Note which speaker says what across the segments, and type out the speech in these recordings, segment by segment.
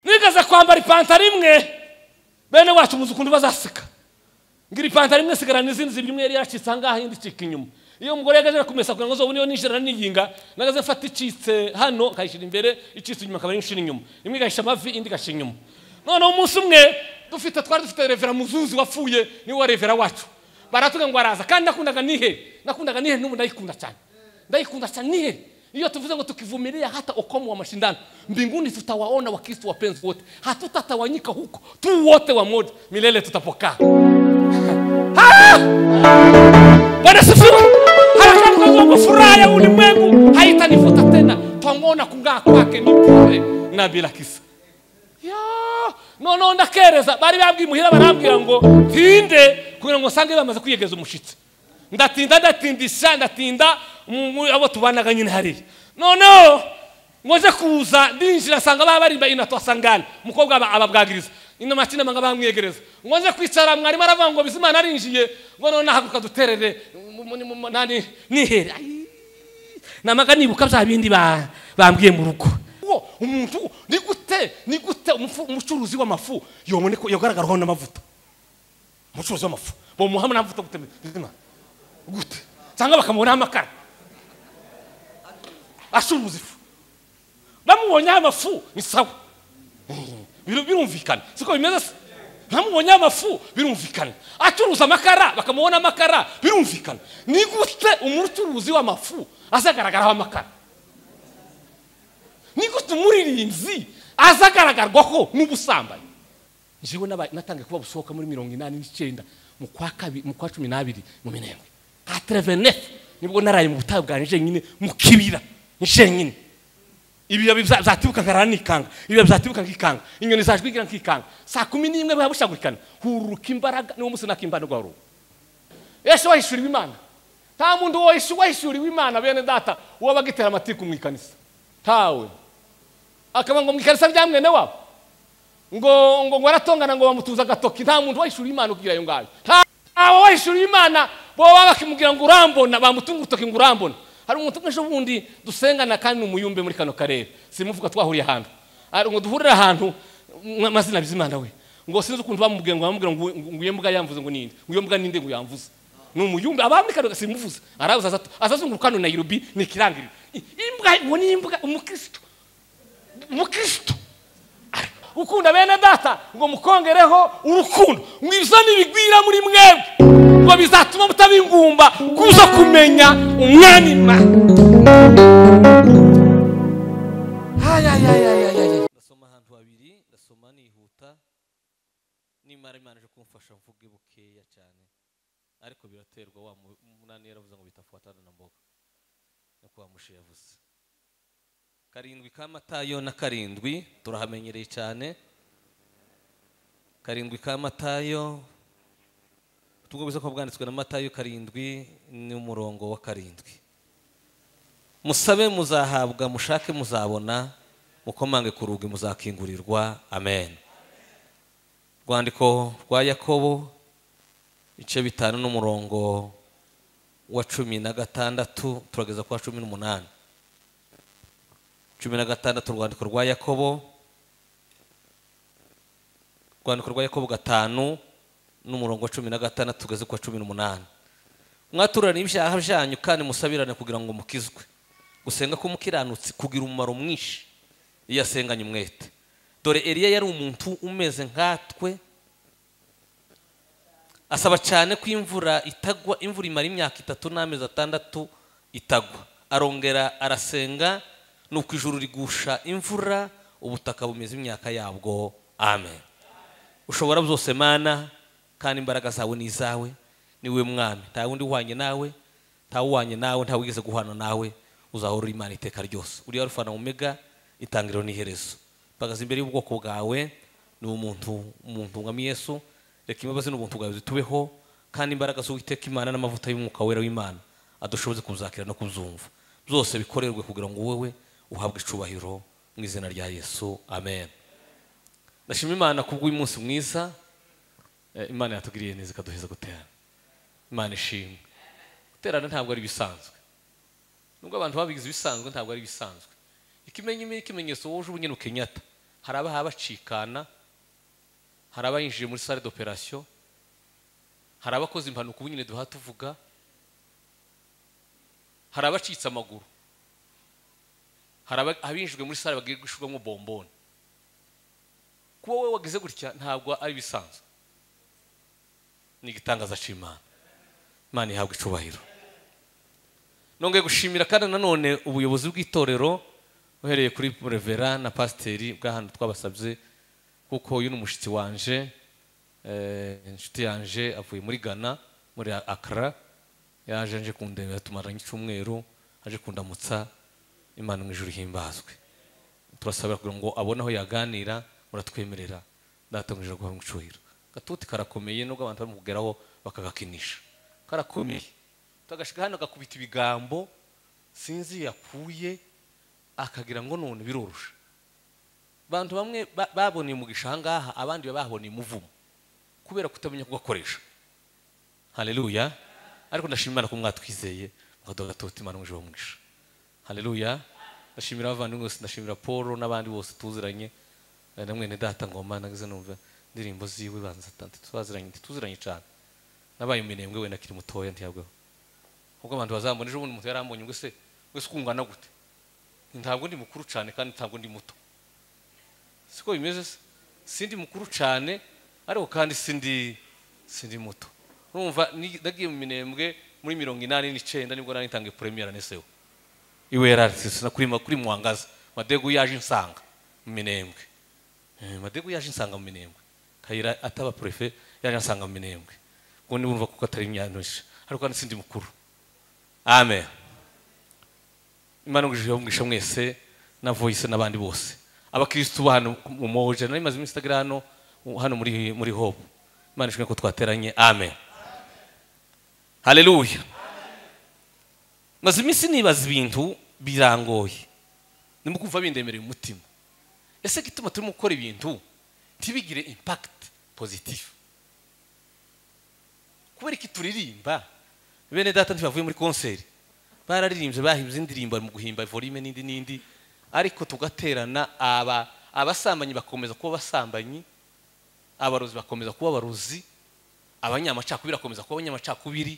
Speaker 1: baza kwambara ipantaro imwe bene wacu muzi ukuntu bazaseka ngira ipantaro imwe sigarana izindi zibiri imwe yari yacitse ahangaha indi icika inyuma iyo umugore yagaje kumesa kugira ngo zobu niyo ninjira niyinga nagaze mfata icitse hano ikayishyira imbere icitse inyuma akaba ari inyuma imwe igahisha amavi indi igashyira inyuma noneho umunsi umwe dufite twari dufite revera muzuzi wapfuye niwe revera wacu baratubwira ngo araza kandi nakundaga nihe nakundaga nihe n'ubu ndayikunda cyane ndayikunda cyane nihe iyo tuvuze ngo tukivumilia hata ukomo wa mashindano mbinguni tutawaona wakristo wapenzi wote hatutatawanyika huko tu wote wamoja milele tutapokaa Ah! bwana sifiwe harakati kwa Mungu furaha ya ulimwengu haitanivuta tena twangona kung'aa kwake ni bure na bila kisa ya noneho ndakereza bari babwiye muhira barambwira ngo tinde kugira ngo nsange bamaze kwiyegeza umushitsi ndatinda ndatindisha ndatinda mu- mu- abo tubanaga nyine hariya noneho ngoje kuza ndinjira nsanga baba bari imbere inatwasangana umukobwa aba- ababwagiriza inama kinamanga bamwiyegereza ngoje kwicara mwarimu aravuga ngo bizimana arinjiye ngo noneho nahaguruka duterere mu- mu- mu- mu- nani- nihere Ai, namaga nibuka bya bindi ba- bambwiye mu rugo Wo, umuntu ni gute ni gute umufu- umucuruzi w'amafu yoboneka yagaragaraho n'amavuta umucuruzi w'amafu bamuha n'amavuta gute bizimana gute cyangwa bakamubonaho amakara acuruza ifu bamubonyeho amafu ni sawa Bir- birumvikana siko bimeze se bamubonyeho amafu birumvikana acuruza amakara bakamubona amakara birumvikana ni gute umucuruzi w'amafu azagaragaraho amakara ni gute umuririnzi azagaragarwaho n'ubusambanyi njyewe n'aba- natangiye kuba busohoka muri mirongo inani n'icyenda mu kwa kabi- mu kwa cumi n'abiri mu minembwe ka terevenefu nibwo naraye mu butayu bwanjye jenyine mu kibira jenyine ibibabi bya- byatibuka nkarara nikanga ibibabi byatibuka nkikanga inyoni zajwigira nkikanga saa kumi n'imwe biba bushagurikana hururuka imbaraga niwo munsi nakimbanirwa warubu yesu wahishuriwe imana nta muntu wahishu- wahishuriwe imana bene data wabaga itera amatiku mu ikanisa ntawe akaba ngo mu ikanisa rya mwene wabo ngo ngo ngo aratongana ngo bamutuza agatoki nta muntu wahishuriye imana kugira iyo ngayo nta ntawe wahishuriye imana baba bakimubwira ngo urambona bamutunga urutoki ngo urambona hari umuntu umwe ejo bundi dusengana kandi ni umuyumbe muri kano karere simuvuga twahuriye ahantu Ari ngo duhurire ahantu m- amazina bizimana we ngo sinzi ukuntu bamubwiye ngo bamubwira ngo ngo iyo mbwa yamvuze ngo ninde ngo iyo mbwa ninde ngo yamvuze ni umuyumbe aba muri kano simuvuze araza aza- azazunguruka hano Nairobi ni ikirangiriro I- imbwa ngo ni imbwa umukristo umukristo ukunda bene data ngo mukongereho urukundo ngo ibyo ntibigwira muri mwebwe ngo bizatuma mutabingumba kuza kumenya umwami imana
Speaker 2: ndasoma ahantu habiri ndasoma nihuta nimara imana ije kumfasha mvuge bukeya cyane ariko biraterwa wa mu- munani yaravuze ngo bitafuatana na mboga nuko wa mushe yavuze karindwi ka matayo na karindwi turahamenyereye cyane karindwi ka matayo ubutumwa bwiza ko bwanditswe na matayo karindwi ni umurongo wa karindwi musabe muzahabwa mushake muzabona mukomange ku rugi muzakingurirwa amen rwandiko rwa yakobo ibice bitanu n'umurongo wa cumi na gatandatu turageza kwa cumi n'umunani cumi na gatandatu urwandiko rwa yakobo urwandiko rwa yakobo gatanu n'umurongo wa cumi na gatandatu tugeze kwa cumi n'umunani mwaturane ibyaha byanyu kandi musabirane kugira ngo mukizwe gusenga k'umukiranutsi kugira umumaro mwinshi iyo asenganye umwete dore eliya yari umuntu umeze nkatwe asaba cyane ko imvura itagwa imvura imara imyaka itatu n'amezi atandatu itagwa arongera arasenga nuko ijuru rigusha imvura ubutaka bumeze imyaka yabwo amen ushobora byose mana kandi imbaraga zawe ni izawe niwe mwami nta wundi uhwanye nawe nta uhwanye nawe nta wigeze guhana nawe uzahora uri imana iteka ryose uriya rufana umega itangiriro n'iherezo mpagaze imbere y'ubwoko bwawe ni umuntu umuntu mwami yesu reka imbabazi n'ubuntu bwawe zitubeho kandi imbaraga z'uwiteka imana n'amavuta y'umwuka wera w'imana adushoboze kubuzakira no kubuzumva byose bikorerwe kugira ngo wowe uhabwe icubahiro mu izina rya yesu amen ndashima imana kubw'uyu munsi mwiza Eh, imana yatugiriye neza ikaduheza guterana imana ishimwe guterana ntabwo ari ibisanzwe nubwo abantu babigize ibisanzwe ntabwo ari ibisanzwe ikimenyeme ikimenyetso wuje ubu nyine ukenyata
Speaker 1: hari abahaba bacikana hari abayinjiye muri sale d'operation hari abakoze impanuka ubu nyine duha tuvuga hari abacitse amaguru hari aba- abinjijwe muri sale bagiye gushirwamo bomboni kuba wowe wagize gutya ntabwo ari ibisanzwe ni igitangaza cy'imana imana ihabwa icubahiro nongeye gushimira kandi nanone ubuyobozi bw'itorero uhereye kuri revera na pasiteri bw'ahantu twabasabye kuko uyu ni umushyitsi wanje eh, inshuti yanje avuye muri ghana muri akara yaje aje kundeba tumaranye icyumweru aje kundamutsa imana mu ijuru ihimbazwe turasabira kugira ngo abone aho yaganira muratwemerera datangije guha mu icyubahiro gatuti karakomeye nubwo abantu bari kugeraho bakagakinisha karakomeye tugagashiga hano agakubita ibigambo sinzi yakuye akagira ngo none birorosha abantu bamwe ba- baboneye umugisha ahangaha abandi baboneye umuvumo kubera kutamenya kugakoresha haleluya ariko ndashima imana ko mwatwizeye mukaduha agatoto imana muje bamugisha haleluya ndashimira abavandimwe bose ndashimira paul n'abandi bose tuziranye Eh, na mwene data ngoma nagize numva indirimbo ziwe banza tante twaziranye tuziranye cyane nabaye umunebwe wenda akiri mutoya ntiyabwaho ubwo abantu bazambona ejo bundi umuntu yarambonye ngo se wese ukungana gute ntabwo ndi mukuru cyane kandi ntabwo ndi muto siko bimeze se sindi mukuru cyane ariko kandi sindi sindi muto urumva ni- nagiye mu minembwe muri mirongo inani n'icyenda nibwo nari ntangiye premier aneseho iwe yararetse kuri kuri mwangaza madegu yaje insanga mu minembwe Eh, madegu yaje insanga mu minembwe kayira ataba prefe yaje ansanga mu minembwe ubwo niba urumva kuko atari imyanusha ariko kandi sindi mukuru amen imana ngujije mwisha mwese na voice n'abandi bose abakristu ba hano mu moje nari maze iminsi itagira hano hano muri muri hope imana ishimwe ko twateranye amen haleluya maze iminsi nibaza ibintu birangoye ndimo kumva bindemereye umutima ese gituma turimo gukora ibintu ntibigire impact positive kubera iki turirimba bene data ntibavuye muri konseri bararirimbye bahimbye indirimbo mu guhimba volume n'indi n'indi ariko tugaterana aba abasambanyi bakomeza kuba abasambanyi abarozi bakomeza kuba abarozi abanyamacakubiri bakomeza kuba abanyamacakubiri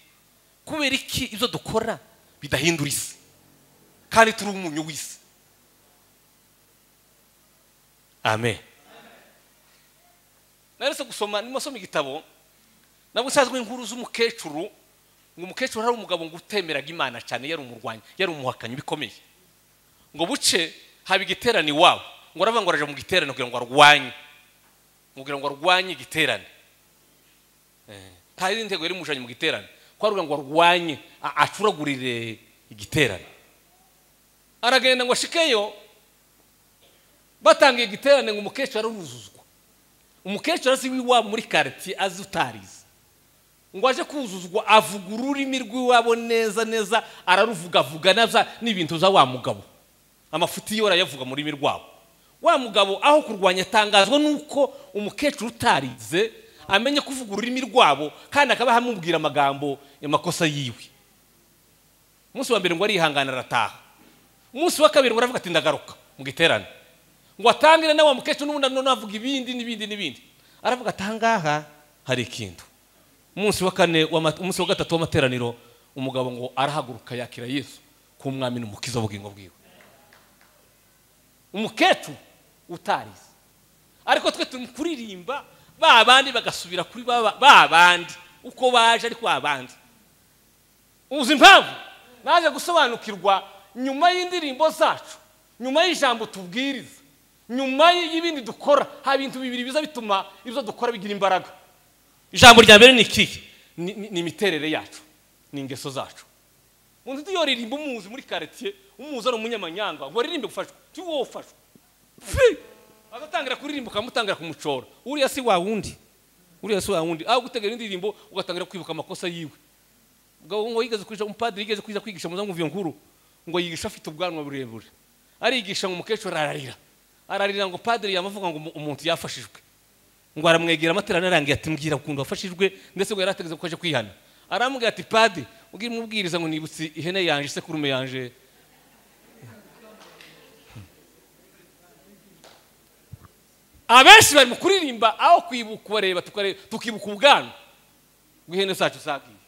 Speaker 1: kubera iki ibyo dukora bidahindura isi kandi turi umunyu w'isi amen naretse gusoma ndimo nsoma igitabo nabwo nsanzwe inkuru z'umukecuru ngo umukecuru hari umugabo ngo utemeraga imana cyane yari umurwanyi yari umuhakanyi bikomeye ngo buce haba igiterane iwabo ngo aravuga ngo araje mu giterane kugira ngo arwanye kugira ngo arwanye igiterane Eh, nta yindi ntego yari imujanye mu giterane ko aravuga ngo arwanye a- acuragurire igiterane aragenda ngo ashikeyo batangiye igiterane ngo umukecuru aruruzuzwa umukecuru azi w'iwabo muri karitsiye azi utarizi ngo aje kuzuzwa avuga ururimi rw'iwabo neza neza araruvuga avuga nabza n'ibintu za wa mugabo amafuti yiwe arayavuga mu rurimi rwabo wa mugabo aho kurwanya atangazwa nuko umukecuru utarize amenye kuvuga ururimi rwabo kandi akaba amubwira amagambo amakosa yiwe umunsi wa mbere ngo arihangana arataha umunsi wa kabiri ngo aravuga ati ndagaruka mu giterane ngo atangire nawe wa mukecuru n'ubundi nanone avuga ibindi n'ibindi n'ibindi aravuga ati ahangaha hari ikintu umunsi wa kane w'ama- umunsi wa gatatu w'amateraniro umugabo ngo arahaguruka yakira yesu k'umwami n'umukiza w'ubugingo bwiwe umukecuru utarize ariko twe turi kuririmba ba bandi bagasubira kuri ba ba bandi uko baje ariko ba bandi uzi impamvu naje gusobanukirwa nyuma y'indirimbo zacu nyuma y'ijambo tubwiriza nyuma y'ibindi dukora hari ibintu bibiri biza bituma ibyo dukora bigira imbaraga ijambo rya mbere ni ikihe Ni- ni ni imiterere yacu ni ingeso zacu umuntu iyo ririmba umuzi muri karitsiye umuzi ari umunyamanyanga ngo aririmbe gufashwa ti wowe ufashwa fi agatangira kuririmba ukamutangira kumucora uriya si wa wundi uriya si wa wundi aho gutegera indirimbo ugatangira kwibuka amakosa yiwe ngo ngo yigeze kwigisha umupadiri yigeze kwiza kwigisha muza ngo nkuru ngo yigisha afite ubwanwa burebure arigisha ngo umukecuru ararira ararira ngo padiri yamuvuga ngo umu- umuntu yafashijwe ngo aramwegera amaterano arangiye ati mbwira ukuntu wafashijwe ndetse ngo yari ategetse ko aje kwihana arambwira ati padi ubwira umubwiriza ngo nibutse ihene yanje isekurume yanje abenshi bari mu kuririmba aho kwibuka ubareba tukareba- tukibuka ubwanwa bw'ihene zacu zagiye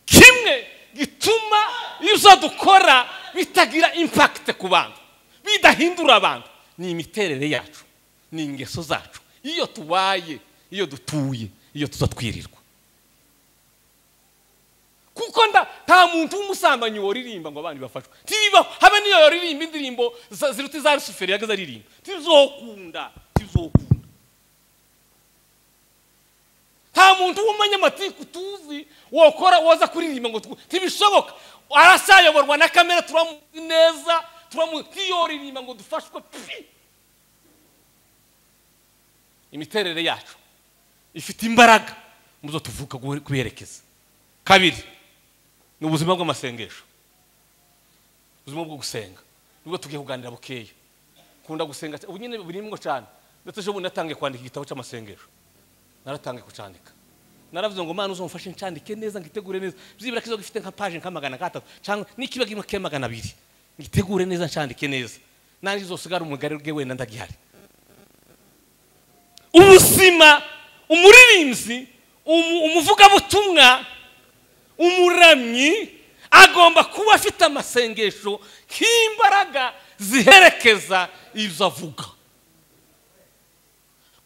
Speaker 1: kimwe gituma ibyo dukora bitagira impakite ku bantu bidahindura abantu ni imiterere yacu ni ingeso zacu iyo tubaye iyo dutuye iyo tuza twirirwa kuko nda nta muntu w'umusambanyi woririmba ngo abandi bafashwe ntibibaho habe n'iyo yoririmba indirimbo za- ziruta iza rusuferi yagaze aririmba ntibizokunda ntibizokunda nta muntu w'umunyamatiku tuzi wokora woza kuririmba ngo twu- ntibishoboka arasayoborwa na kamera turamuzi neza turamu ntiyoririmba ngo dufashwe pi imiterere yacu ifite imbaraga mu zo tuvuka guhe- kubiherekeza kabiri ni ubuzima bw'amasengesho ubuzima bwo gusenga nibwo tugiye kuganira bukeya nkunda gusenga ubu nyine burimo cyane ndetse ejo bundi natangiye kwandika igitabo cy'amasengesho naratangiye kucandika naravuze ngo mana uzamufashe ncandike neza ngitegure neza byibura kizo gifite nka paje nka magana gatatu cyangwa n'ikiba kimwe ke magana abiri ngitegure neza ncandike neza nanjye uzosigara umugari bwe wenda ndagihari ubuzima umuririmbyi umu- umuvugabutumwa umuramyi agomba kuba afite amasengesho nk'imbaraga ziherekeza ibyo avuga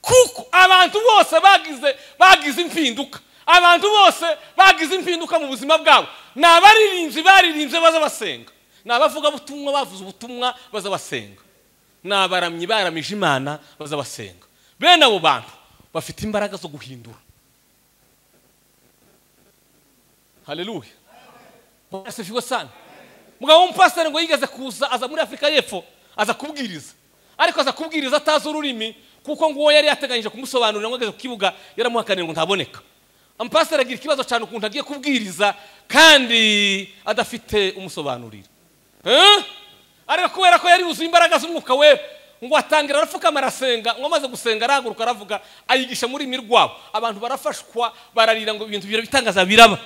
Speaker 1: kuko abantu bose bagize bagize impinduka abantu bose bagize impinduka mu buzima bwabo ni abaririmbyi baririmbye baza basenga ni abavugabutumwa bavuze ubutumwa baza basenga ni abaramyi baramije imana baza basenga bene abo bantu bafite imbaraga zo guhindura haleluya Bwana asifiwe sana mugabo w'umupasiteri ngo yigeze kuza aza muri afurika y'epfo aza kubwiriza ariko aza kubwiriza atazi ururimi kuko ngo uwo yari yateganyije kumusobanurira ngo ageze ku kibuga yaramuhakanira ngo ntaboneka umupasiteri agira ikibazo cyane ukuntu agiye kubwiriza kandi adafite umusobanurira Eh? ariko kubera ko yari yuzuye imbaraga z'umwuka we ngo atangira arapfukama arasenga ngo amaze gusenga arahaguruka aravuga ayigisha muri rurimi rwabo abantu barafashwa bararira ngo ibintu bira- bitangaza biraba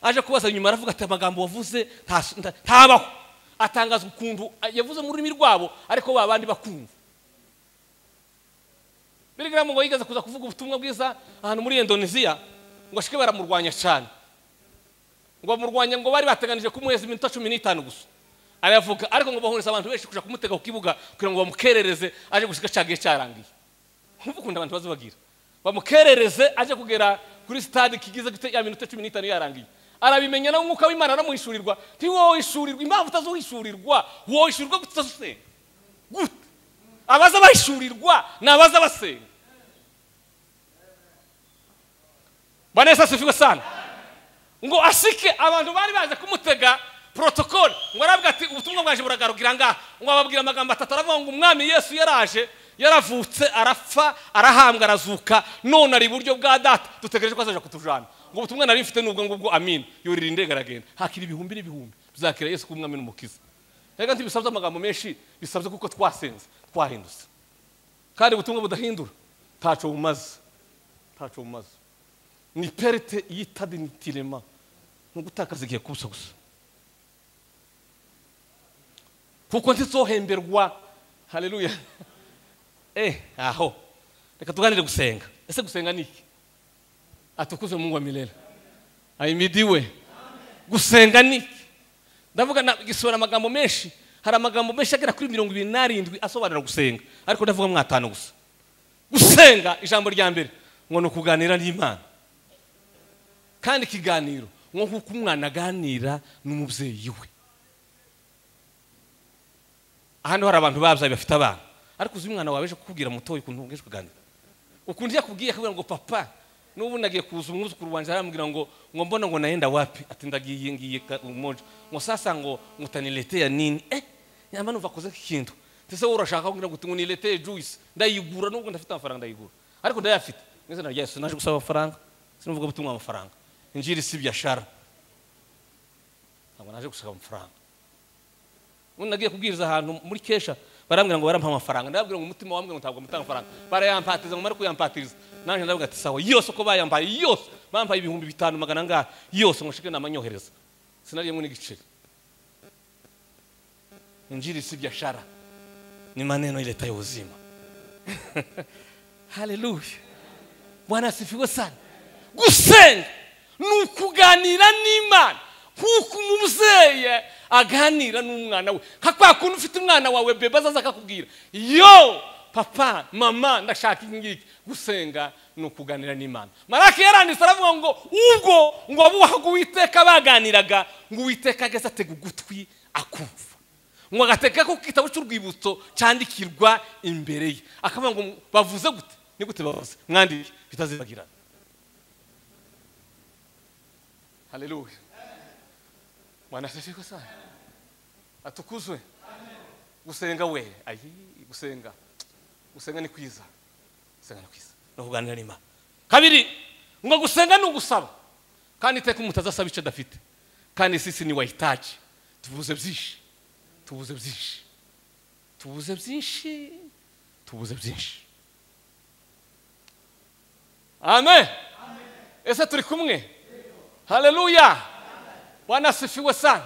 Speaker 1: aje kubaza nyuma aravuga ati amagambo wavuze ntas- nta- ntabaho atangazwa ukuntu yavuze mu rurimi rwabo ariko ba bandi bakumva birigaramu ngo yigeze kuza kuvuga ubutumwa bwiza ahantu muri indoneziya ngo ashike baramurwanya cyane ngo bamurwanya ngo bari bateganije kumuheza iminota cumi n'itanu gusa aravuga ariko ngo bahuriza abantu benshi kuja kumutega ku kibuga kugira ngo bamukerereze aje gushika cyagiye cyarangiye nkumva ukuntu abantu baza bagira bamukerereze aje kugera kuri stade kigize gute ya minota cumi n'itanu yarangiye arabimenya na umwuka w'imana aramuhishurirwa nti wowe wishurirwa impamvu utazuhishurirwa wowe wishurirwa gute utazusenga gute abaza bahishurirwa ni abaza basenga bwana yesu asifiwe sana ngo asike abantu bari baje kumutega protokole ngo aravuga ati ubutumwa bwaje buragarukira ngaha ngo ababwira amagambo atatu aravuga ngo umwami yesu yaraje yaravutse arapfa arahambwa arazuka none ari iburyo bwa data dutegereje ko azaja kutujana ngo ubutumwa nari mfite n'ubwo ngubwo amin yurira indege aragenda hakira ibihumbi n'ibihumbi bizakira yesu k'umwami n'umukiza reka ntibisabye amagambo menshi bisabye kuko twasenze twahindutse kandi ubutumwa budahindura ntaco bumaze ntaco bumaze ni perite y'itadinitirema ni ugutakaza igihe kubusa gusa kuko ntizohemberwa haleluya eh aho reka tuganire gusenga ese gusenga ni iki atukuze mungu wa milele ahimidiwe gusenga ni iki ndavuga na- gisobanura amagambo menshi hari amagambo menshi agera kuri mirongo ibiri n'arindwi asobanura gusenga ariko ndavuga mwatanu gusa gusenga ijambo rya mbere ngo ni ukuganira n'imana kandi ikiganiro ngo nk'uko umwana aganira n'umubyeyi we hano hari abantu babyaye bafite abana ariko uzi umwana wawe ejo kukubwira mutoya ukuntu ubwije kuganira ukuntu iyo akubwiye akubwira ngo papa n'ubu nagiye kuza umwuzukuru wanjye aramubwira ngo ngo mbona ngo nayenda wapi ati ndagiye ngiye ka- umoja ngo sasa ngo ngutanilete ya nini eh nyamba numva akoze nk'ikintu ndetse wowe urashaka kugira ngo tungunilete juice ndayigura nubwo ndafite amafaranga ndayigura ariko ndayafite mwizina rya yesu naje gusaba amafaranga sinuvuga butumwa amafaranga injiri si biashara ntabwo naje gushaka amafaranga ubundi nagiye kubwiriza ahantu muri kesha barambwira ngo barampa amafaranga ndababwira ngo umutima wambwira ngo ntabwo mutanga amafaranga barayampatiza ngo mare kuyampatiriza nanjye ndavuga ati sawa yose uko bayampaye yose bampaye ibihumbi bitanu magana angahe yose ngo nshike namanyohereza sinariye ngo n'igiceri injili si biashara
Speaker 2: ni maneno iletayo uzima
Speaker 1: haleluya bwana asifiwe sana gusenga ni ukuganira n'imana nk'uko umubyeyi aganira n'umwana we nka kwa kuntu ufite umwana wawe beba azaza akakubwira yo papa mama ndashaka iki ngiki gusenga ni ukuganira n'imana marake yaranditse aravuga ngo ubwo ngo abubahaga uwiteka baganiraga ngo uwiteka ageze atega ugutwi akumva ngo agateka ko igitabo cy'urwibutso cyandikirwa imbere ye akavuga ngo bavuze gute ni gute bavuze mwandike bitazibagirana haleluya bwana asifiwe sana atukuzwe gusenga we ayi gusenga gusenga ni kwiza gusenga ni kwiza
Speaker 2: no kuganira n'imana
Speaker 1: kabiri ngo gusenga ni ugusaba kandi iteka umuntu azasaba icyo adafite kandi sisi ni wayitaje tubuze byinshi tubuze byinshi tubuze byinshi tubuze byinshi amen ese turi kumwe haleluya bwana asifiwe sana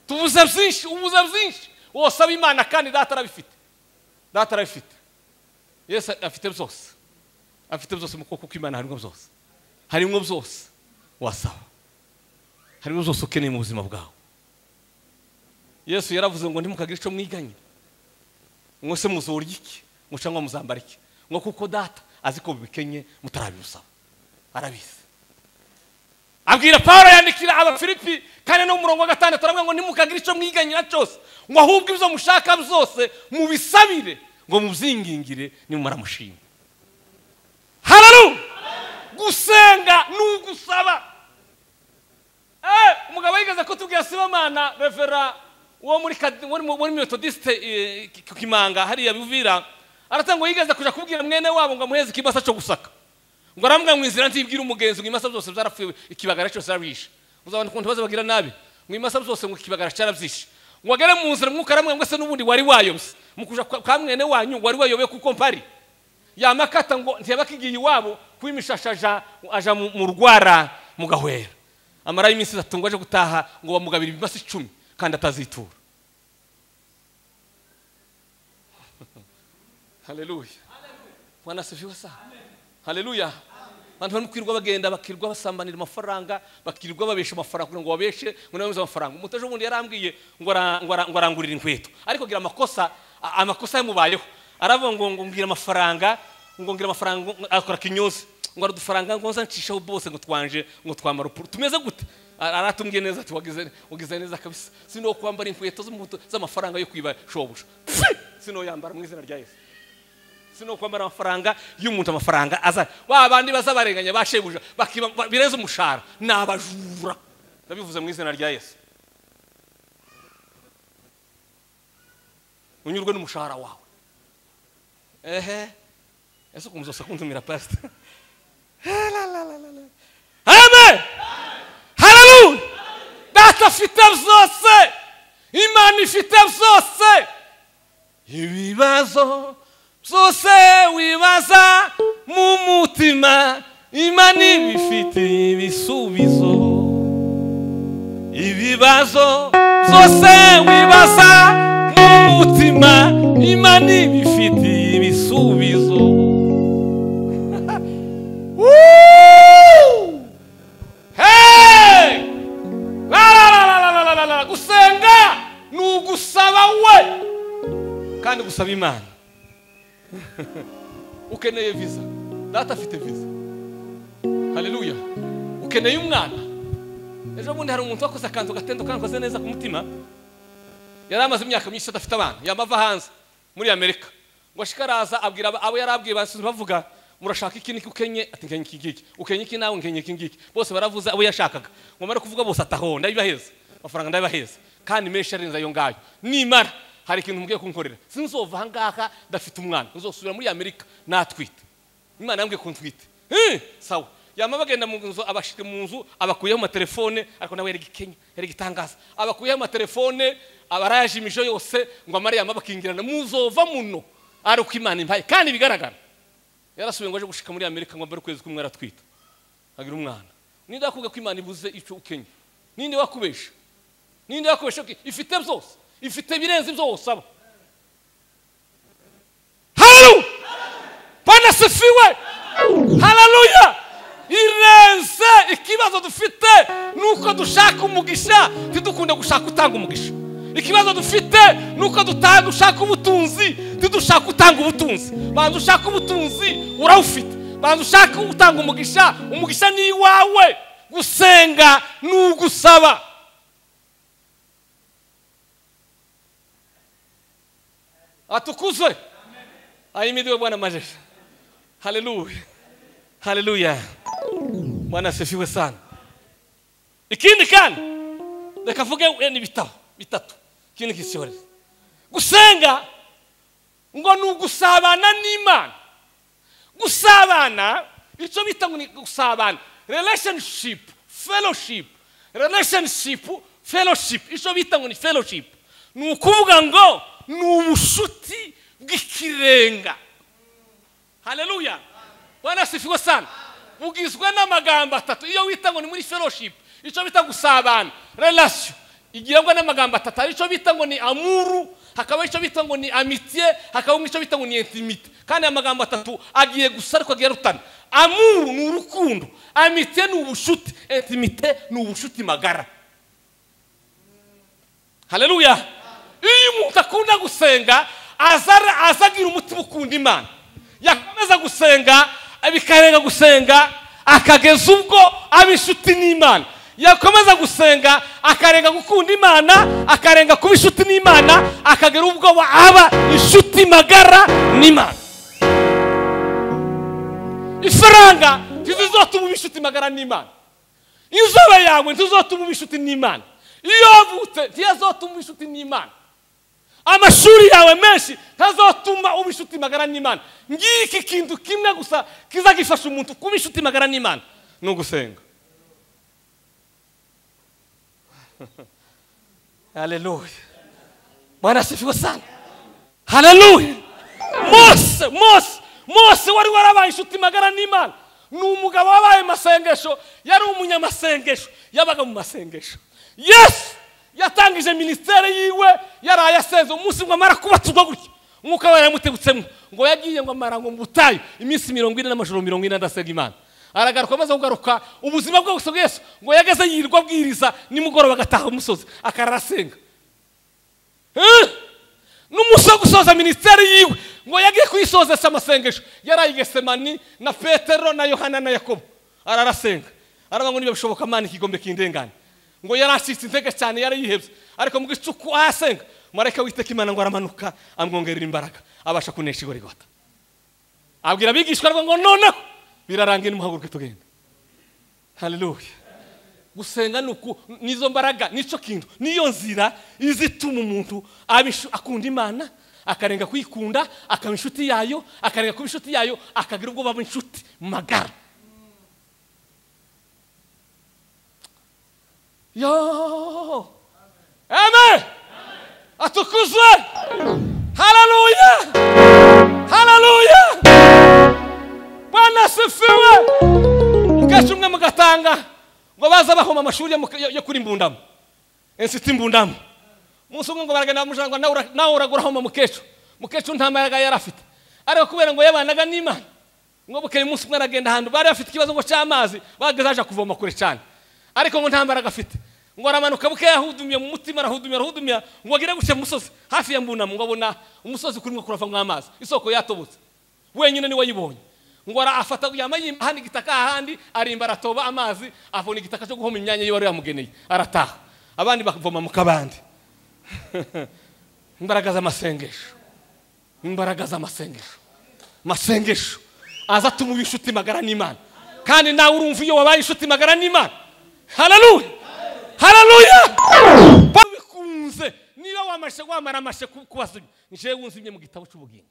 Speaker 1: tubuze byinshi ubuze byinshi wose aba imana kandi data arabifite data arabifite yesu afite byose afite byose mu kuboko kw'imana harimo byose harimo byose wasaba harimo byose ukeneye mu buzima bwawe yesu yaravuze ngo ntimukagire icyo mwiganye ngo se muzurya iki ngo cyangwa muzambara iki ngo kuko data azi ko bikenye mutarabimusaba arabizi abwira paul yandikira abafilipi kandi no mu murongo wa gatandatu aravuga ngo nimukagire icyo mwiganyira cyose ngo ahubwo ibyo mushaka byose mubisabire ngo mubyingingire nimumara mushima hararu gusenga ni ugusaba Eh, umugabo yigeze kutubwira sibamana revera wo muri Kad- wo muri- muri metodiste eh, Ki- kimanga hariya bivira aratanga ngo yigeze kuja kubwira mwene wabo ngo amuheze ikibasa cyo gusaka ngo aramubwira mu inzira ntibwire umugenzi ngo imasa zose zarapfuye ikibagara cyose arabishe uzabona ukuntu bazabagira nabi ngo imasa zose ngo ikibagara cyarabyishe ngo agere mu nzira mwuka aramubwira ngo se n'ubundi wari wayobye mu kuja kwa kwa mwene wanyu ngo wari wayobe kuko mpari yamakata ngo ntiyabakigiye iwabo kwimishasha aja aja mu mu rwara mugahwera amarayo iminsi itatu ngo aje gutaha ngo bamugabira ibimasa icumi kandi atazitura haleluya bwana asifiwe sana haleluya abantu bari kwirwa bagenda bakirirwa basambanira amafaranga bakirirwa babesha amafaranga kugira ngo babeshe ngo nabamize amafaranga umuntu ejo bundi yarambwiye ngo ara- ngo ara- ngo arangurira inkweto ariko gira amakosa a- amakosa yamubayeho aravuga ngo ngo ngira amafaranga ngo ngira amafaranga ngo- ngo- akora kinyozi ngo aradufaranga ngo nzanshishaho bose ngo twanje ngo twamara upfuru tumeze gute Ara- aratumbwiye neza ati wagize wagize neza kabisa sino kwambara inkweto z'umutu- z'amafaranga yo kwiba shobuja Pfi! sino yambara mu izina rya Yesu sino kwambara amafaranga y'umuntu amafaranga aza ba bandi baza barenganya bashebuja bakiba ba- bireze umushahara ni abajura ndabivuze mu izina rya yesu unyurwe n'umushahara wawe ehe ese ukuntu uzose kuntumira pasita amen haleluya data afite byose imana ifite byose ibibazo byose wibaza mu mutima imana ibifitiye ibisubizo ibibazo byose wibaza mu mutima imana ibifitiye ibisubizo Woo! Hey! La, la, la, la, la, la, la, la. gusenga ni ugusaba we kandi gusaba imana ukeneye viza data afite viza haleluya ukeneye umwana ejo bundi hari umuntu wakoze akantu gatendo kandi akoze neza ku mutima yari amaze imyaka myinshi adafite abana yamava hanze muri amerika ngo ashika araza abwira abo- abo yari abwiye basubiza bavuga murashaka iki niki ukenye ati nkenye iki ngiki ukenye iki nawe nkenye iki ngiki bose baravuze abo yashakaga ngo amare kuvuga bose ataho ndabibaheza amafaranga ndabibaheza kandi menshi arenze ayo ngayo nimara hari ikintu mugiye kunkorera sinzova aha ngaha ndafite umwana nzosubira muri amerika natwite imana yambwiye ko ntwite Eh, sawa yama bagenda mu nzu abashika mu nzu abakuyeho amatelefone ariko nawe yari gikenya yari gitangaza abakuyeho amatelefone abarayaje imijo yose ngo amare yama bakingirana muzova muno ari uko imana impaye kandi bigaragara yarasubiye ngo aje gushika muri amerika ngo mbere ukwezi kumwe aratwita agira umwana ninde wakubwiye ko imana ibuze icyo ukenye ninde wakubesha ninde wakubesha ko ifite byose ifite ibirenze ibyo wosaba haleluya bwana sifiwe haleluya irenze ikibazo dufite ni uko dushaka umugisha ntidukunde gushaka utanga umugisha ikibazo dufite ni uko duta- dushaka ubutunzi ntidushaka utanga ubutunzi banza ushaka ubutunzi urawufite banza ushaka utanga umugisha umugisha ni iwawe gusenga ni ugusaba atukuzwe ahimidiwe bwana majesha haleluya haleluya bwana asifiwe sana ikindi kandi reka avuge wenda ibitabo bitatu ikindi kisohoreze gusenga ngo ni ugusabana n'imana gusabana icyo bita ngo ni gusabana relationship fellowship relationship fellowship icyo bita ngo ni fellowship ni ukuvuga ngo ni ubushuti bw'ikirenga haleluya bwana asifiwe sana bugizwe n'amagambo atatu iyo wita ngo ni muri fellowship icyo bita gusabana relation igirwa n'amagambo atatu hari icyo bita ngo ni amuru hakaba icyo bita ngo ni amitiye hakaba icyo bita ngo ni intimite kandi aya magambo atatu agiye gusa ariko agiye arutana amuru ni urukundo amitiye ni ubushuti intimite ni ubushuti magara haleluya iyo umuntu akunda gusenga azara- aza agira umutima ukunda imana yakomeza gusenga bikarenga gusenga akageza ubwo aba inshuti n'imana yakomeza gusenga akarenga gukunda imana akarenga kuba inshuti n'imana akagera ubwo aba inshuti magara n'imana ifaranga ntizizotuma uba inshuti magara n'imana inzobe yawe ntizotuma uba inshuti n'imana iyo wavutse ntiyazotuma uba inshuti n'imana amashuri yawe menshi ntazotuma uba inshuti magara n'imana ngiki kintu kimwe gusa kiza gifasha umuntu kuba inshuti magara n'imana ni ugusenga haleluya mwana asifiwe sana haleluya mose mose mose wari warabaye inshuti magara n'imana ni umugabo wabaye mu masengesho yari umunyamasengesho yabaga mu masengesho yesu yatangije minisiteri yiwe yaraye asenze umunsi ngo amara kubatuzwa gutya umwuka wayo yamutegutsemo ngo yagiye ngo amara ngo mu butayu iminsi mirongo ine n'amajoro mirongo ine adasenga imana aragaruka amaze kugaruka ubuzima bwe gusa bw'Yesu ngo yageze yirirwa abwiriza nimugoroba agataha umusozi akarara asenga Eh? n'umunsi wo gusoza minisiteri yiwe ngo yagiye kuyisozesha amasengesho yaraye i gesemani na petero na yohana na yakobo ararasenga aravuga ngo niba bishoboka imana ikigombe kindengane ngo yari acitse intege cyane yari yihebye ariko mu gicuku ahasenga marayika witeka imana ngo aramanuka amwongerera imbaraga abasha kunesha igorigota abwira abigishwa rwe ngo noneho birarangiye nimuhaguruke tugenda haleluya gusenga ni uku nizo mbaraga nicyo kintu niyo nzira izituma umuntu aba inshu- akunda imana akarenga kuyikunda akaba inshuti yayo akarenga kuba inshuti yayo akagira ubwo baba inshuti magara yo amen atukuzwe haleluya haleluya bwana asifiwe mukesha umwe mugatanga ngo baza bahoma amashuri yo mu- yo- yo kuri mbundamo insiti mbundamo umunsi umwe ngo baragenda bamujana ngo nawe uragura homa mukecuru mukecuru nta mbaraga yari afite ariko kubera ngo yabanaga n'imana ngo bukeye umunsi umwe aragenda ahantu bari bafite ikibazo ngo cy'amazi bageze aje kuvoma kure cyane ariko ngo nta mbaraga afite ngo aramanuka buke yahudumiye mu mutima arahudumira arahudumira ngo agere gutya mu musozi hafi ya mbunamo ngo abona umusozi kurimo kuravamo amazi isoko yatobotse wenyine niwe yibonye ngo arafata yama yihana igitaka ahandi arimba aratoba amazi avuna igitaka cyo guhoma imyanya ye wari yamugeneye arataha abandi bakavoma mu kabandi imbaraga z'amasengesho imbaraga z'amasengesho masengesho aza atuma uba inshuti magara n'imana kandi nawe urumva iyo wabaye inshuti magara n'imana hararuya hararuya babikunze niba wamashe wamara amashe ku- kubazimya njyewe wunzimye mu gitabo cy'ubugingo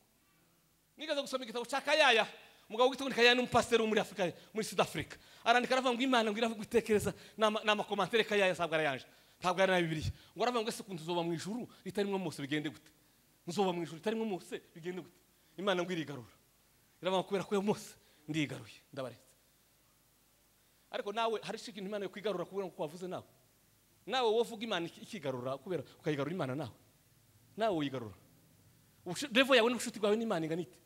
Speaker 1: nigeze gusoma igitabo cya kayaya umugabo witwa ngo kayaya n'umupasiteri wo muri afurika muri sud afurika arandika aravuga ngo imana ngo iravuga itekereza n'ama- n'amakomantere kayaya ntabwo arayanje ntabwo ari na bibiliya ngo aravuga ngo ese ukuntu uzoba mu ijuru ritarimwo mose bigende gute nzoba mu ijuru ritarimwo mose bigende gute imana ngo irigarura iravuga ngo kubera ko yo mose ndigaruye ndabaretse ariko nawe hari icyo ikintu imana yo kwigarura kubera ko wavuze nawe nawe wovuga imana iki- ikigarura kubera ukayigarura imana nawe nawe wigarura Ubushu- revo yawe n'ubushuti bwawe n'imana ingana ite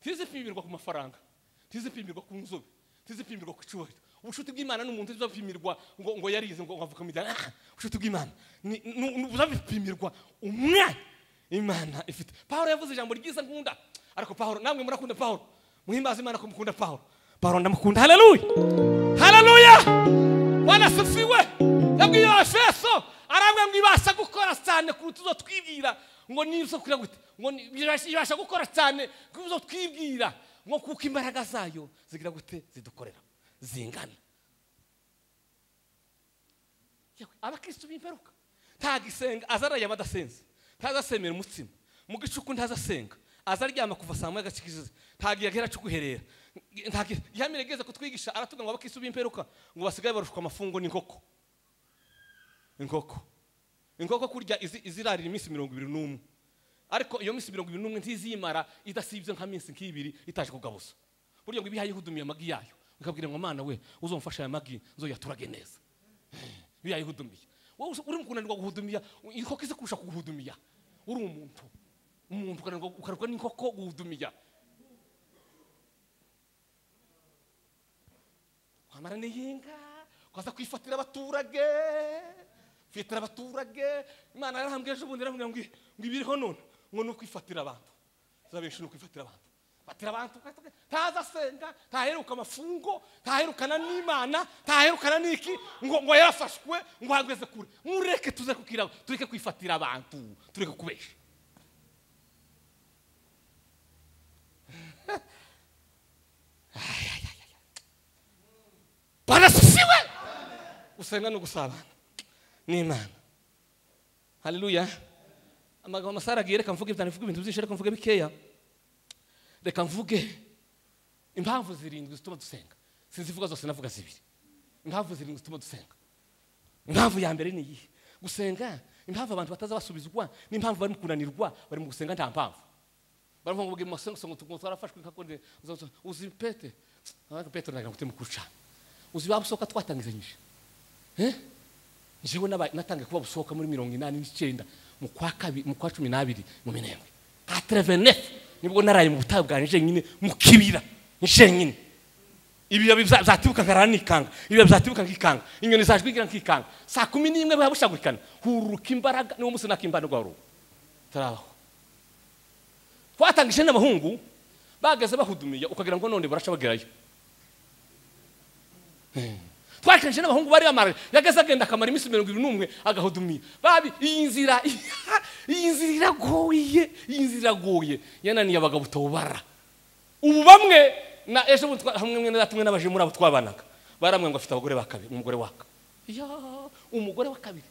Speaker 1: ntizipimirwa ku mafaranga ntizipimirwa ku nzobe ntizipimirwa ku cyubahiro ubushuti bw'imana n'umuntu ntibuzapimirwa ngo ngo yarize ngo ngo avuga mu bijyanye ah ubushuti bw'imana ni- ni- ni- buzapimirwa umwanya imana ifite pawulo yavuze ijambo ryiza nkunda ariko pawulo namwe murakunda pawulo muhimbaze imana ko mukunda pawulo pawulo ndamukunda haleluya haleluya bwana asifiwe yabwiye abafeso arabwa ngo ibasha gukora cyane kuruta uzo twibwira ngo nizo kuri gute ngo ni- ibasha- ibasha gukora cyane kuruta uzo twibwira ngo kuko imbaraga zayo zigira gute zidukorera zingana Yewe, abakristo b'imperuka ntagisenga aza arayama adasenze ntaza asemera umutsima mu gicuku ntaza asenga aza aryama kuva saa moya agacikizize ntagiye agera cyo guherera yamirageze kutwigisha aratuga ngo abakristo b'imperuka ngo basigaye barushwa amafungo n'inkoko inkoko inkoko kurya izi- izirarira iminsi mirongo ibiri n'umwe ariko iyo minsi mirongo ibiri n'umwe ntiziyimara idasibye nk'iminsi nk'ibiri itaje kugabuza burya ngo ibihaye ihudumiye amagi yayo ukabwira ngo mana we uzomfasha aya magi nzoyaturage neza iyo yayihudumiye wowe usa- uri mu kunanirwa guhudumiya inkoko izi kurusha kuguhudumiya uri umuntu umuntu ukananirwa ukananirwa n'inkoko guhudumiya wamara n'iyinka ukaza kwifatira abaturage kwifatira abaturage imana yarahambwe ejo bundi yarambwira ngo i- ngo ibiriho none ngo ni ukwifatira abantu za benshi ni ukwifatira abantu fatira abantu ukata- ntaza asenga ntaheruka amafungo ntaherukana n'imana ntaherukana n'iki ngo ngo yarafashwe ngo ahageze kure mureke tuze kukira tureke kwifatira abantu tureke kubesha barasusiwe gusenga no gusabana n'imana haleluya amagambo amasara agiye reka mvuge bitanu mvuge ibintu byinshi reka mvuge bikeya reka mvuge impamvu zirindwi zituma dusenga sinzivuga zose navuga zibiri impamvu zirindwi zituma dusenga impamvu ya mbere ni iyihe gusenga impamvu abantu bataza basubizwa n'impamvu bari mu kunanirwa bari mu gusenga nta mpamvu baravuga ngo mumasengo ngo tugomba twarafashwe nka konde uzi pete ariko pete nagira ngo temu kuruca uzi babusoka twatangizanyije eh jewe naba natangiye kuba busohoka muri mirongo inani n'icyenda mu kwa kabiri mu kwa cumi n'abiri mu minembwe nka terevenefu nibwo naraye mu butayu bwanjye jenyine mu kibira jenyine ibibabi bya- byatibuka nkarara nikanga ibibabi byatibuka nkikanga inyoni zajwigira nkikanga saa kumi n'imwe biba bushagurikana hururuka imbaraga niwo munsi nakimbanirwa rubu turabaho twatangije n'abahungu bageze bahudumiye ukagira ngo none baraca bagerayo twakanje n'abahungu bari bamara yageze agenda akamara iminsi mirongo ibiri n'umwe agahudumiye babi iyi nzira iyi nzira iragoye iyi nzira iragoye yananiye abagabo utawubara ubu bamwe na ejo bundi twa- hamwe mwene data umwe n'abaje muri abo twabanaga baramwe ngo afite abagore ba kabiri umugore waka ya umugore wa kabiri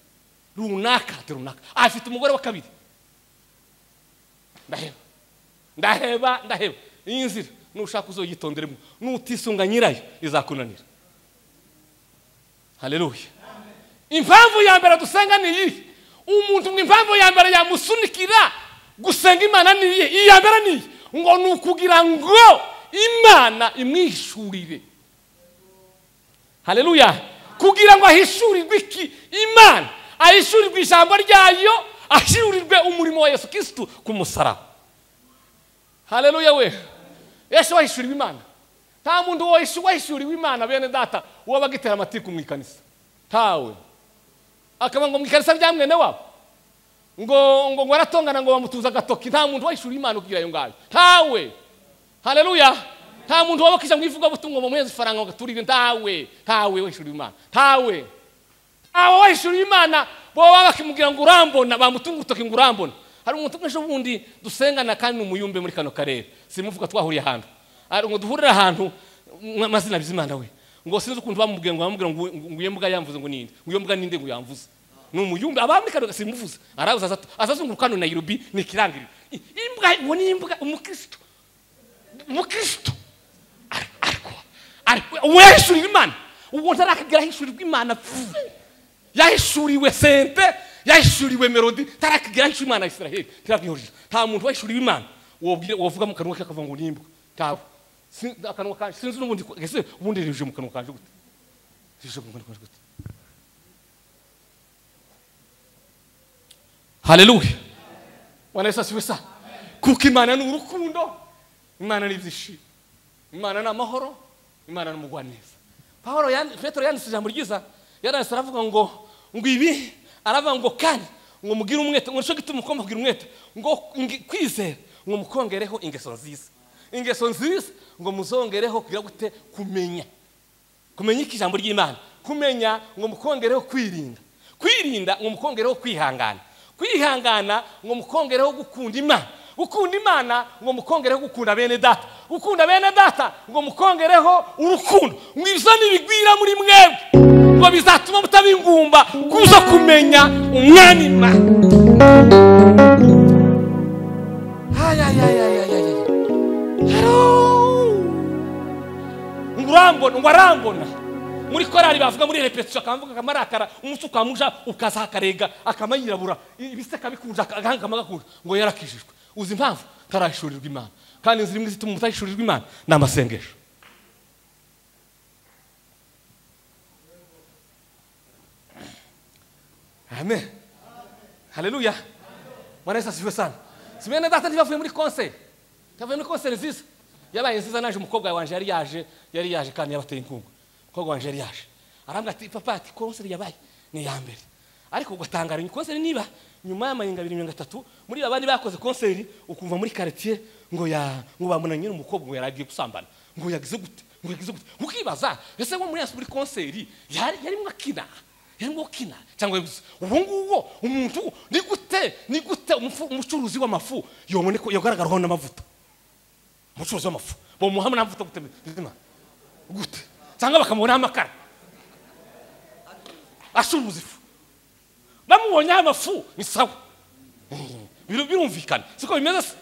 Speaker 1: runaka ati runaka afite umugore wa kabiri ndaheba ndaheba ndaheba iyi nzira nushaka uzoyitonderemo nutisunga nyirayo izakunanira haleluya impamvu ya mbere dusenga ni iyi umuntu ngo impamvu ya mbere yamusunikira gusenga imana ni iyi iya mbere ni iyi ngo ni ukugira ngo imana imwishurire haleluya kugira ngo ahishurirwe iki imana ahishurirwe ijambo ryayo ahishurirwe umurimo wa yesu kirisitu ku musaraba haleluya we yesu wahishuriwe imana nta muntu wahishu- wahishuriwe imana bene data wabaga itera amatiku mu ikanisa ntawe akaba ngo mu ikanisa rya mwene wabo ngo ngo ngo aratongana ngo bamutuza agatoki nta muntu wahishuriwe imana ugira ayo ngayo ntawe haleluya nta muntu wabakije mu ivugabutumwa ngo bamuheze ifaranga ngo agaturire ntawe ntawe wahishuriwe imana ntawe abo bahishuriwe imana baba bakimubwira ngo urambona bamutunga urutoki ngo urambona hari umuntu umwe ejo bundi dusengana kandi ni umuyumbe muri kano karere simuvuga twahuriye ahantu Ari- ngo duhurire ahantu mwa- amazina bizimana we ngo sinzi ukuntu bamubwiye ngo bamubwira ngo ngo iyo mbwa yamvuze ngo ninde ngo iyo mbwa ninde ngo yamvuze ni umuyumbe aba muri kano simuvuze arabuza aza aza azunguruka hano Nairobi ni ikirangirire I- imbwa ngo ni imbwa umukristo umukristo Ar- ariko ariko uwo yahishurirwa imana uwo ntarakagera ahishurirwa imana vuba yahishuriwe sente yahishuriwe melodi tarakigera ahishura imana ya isiraheli tirabwihurije nta muntu wahishuriwe imana wobwire- wovuga mu kanwa ke akavuga ngo nimba ntawe Sin- akanwa kanje sinzi n'ubundi ko- ese ubundi ririje mu kanwa kanje gute ririje mu kanwa kanje gute hareruye wana Yesu asiwe sa kuko imana ni urukundo imana ni ibyishimo imana ni amahoro imana ni umugwaneza paul yandi- petero yanditse ijambo ryiza yaranditse aravuga ngo ngo ibi aravuga ngo kandi ngo mugire umwete ngo nicyo gituma mukobwa kugira umwete ngo ngi- kwizera ngo mukongereho ingeso nziza ingeso nziza ngo muzongereho kugira gute kumenya kumenya iki ijambo ry'imana kumenya ngo mukongereho kwirinda kwirinda ngo mukongereho kwihangana kwihangana ngo mukongereho gukunda imana gukunda imana ngo mukongereho gukunda bene data gukunda bene data ngo mukongereho urukundo ngo ibyo ntibigwira muri mwebwe ngo bizatuma mutabingumba kuza kumenya umwana imana ayayayayayaya ngo urambona ngo arambona muri korali bavuga muri repetisiyo akavuga akamarakara umunsi ukamuja ukazakarega akama yirabura ibiseka bikunja agahanga akama gakunja ngo yarakijijwe uzi impamvu tarahishurirwa imana kandi inzira imwe zituma mutahishurirwa imana ni amasengesho amen haleluya mwana yesu asifiwe sana si bene data ntibavuye muri konseri ntibavuye muri konseri nziza yabaye nziza naje umukobwa wanjye yari yaje yari yaje kandi yabateye inkunga umukobwa wanjye yari yaje arambwira ati papa ati konseri yabaye ni iya mbere ariko ugatangara ni konseri niba nyuma y'amayenga abiri mirongo itatu muri babandi bakoze konseri ukumva muri quartier ngo ya ngo bamunanye nyine umukobwa ngo yaragiye gusambana ngo yagize gute ngo yagize gute ukibaza ese ngo muri yasi muri konseri yari yarimo akina yarimo kina cyangwa yaguze ubu ngubu umuntu ni gute ni gute umufu- umucuruzi w'amafu yaboneka yagaragaraho n'amavuta umucuruzi w'amafu bamuha n'amavuta gute bizima? gute cyangwa bakamubonaho amakara acuruza ifu bamubonyeho amafu ni sawa Bir- birumvikana siko bimeze se